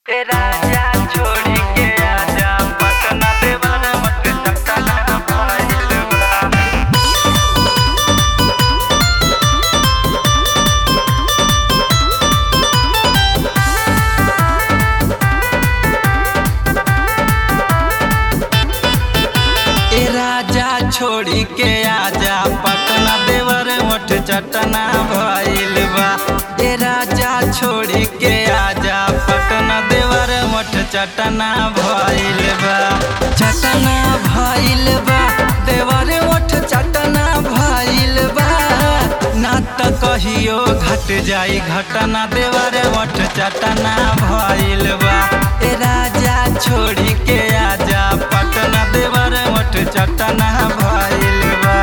ए राजा छोड़ी के आजा पटना देवाना मत सटना भइल बा ए राजा छोड़ी के आजा पटना देवर मठ चटना भइल बा ए राजा छोड़ी के आजा पटना देवर मठ चटना भइल बा चटना भइल बा देवर मठ चटना भइल बा ना त कहियो घट जाई घटना देवर मठ चटना भइल बा ए राजा छोड़ी के आजा पटना देवर मठ चटना भइल बा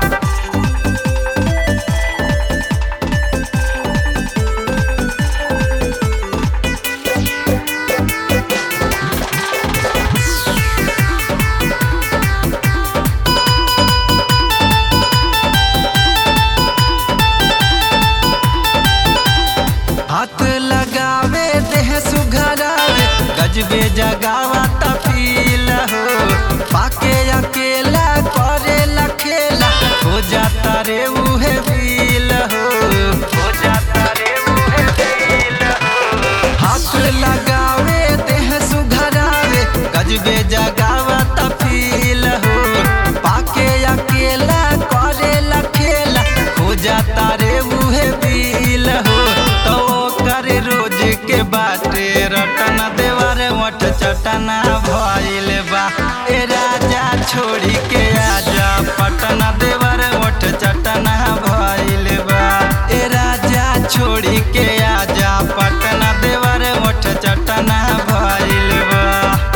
हाथ लगावे देह सुघरावे गजबे जगावा तफील हो पाके अकेला करेला खेला हो जाता रे उहे फील हो हो जाता रे उहे फील हो हाथ लगावे देह सुघरावे गजबे जगावा तफील हो पाके अकेला करेला खेला हो जाता रे उहे फील हो तो कर रोज के बाटे रटना देवर मठ चटना भइल बा ए राजा छोड़ी के आजा पटना देवर मठ चटना भइल बा ए राजा छोड़ी के आजा पटना देवर मठ चटना भइल बा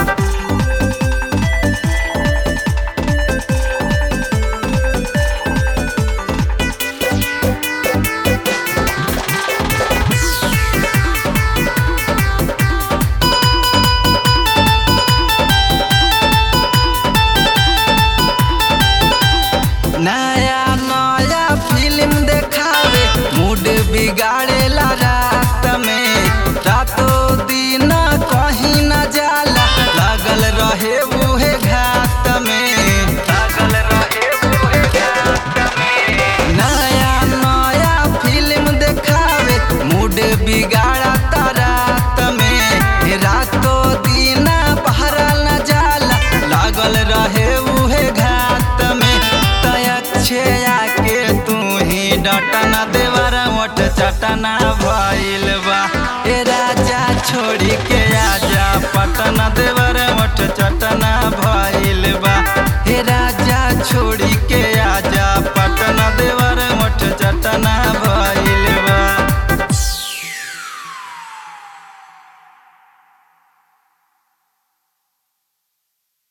नया नया फिल्म देखावे मूड बिगाड़ेला रात में रातों दिन कहीं न जाला लागल रहे उहे घात में लागल रहे उहे घात में नया नया फिल्म देखावे मूड बिगाड़ता रात में रातों दिन पहरा न जाला लागल रहे उहे घात में तयक्षया के तू ही डटना देवर मोट चटना भइल बा ए राजा छोड़ी के आजा पटना देवर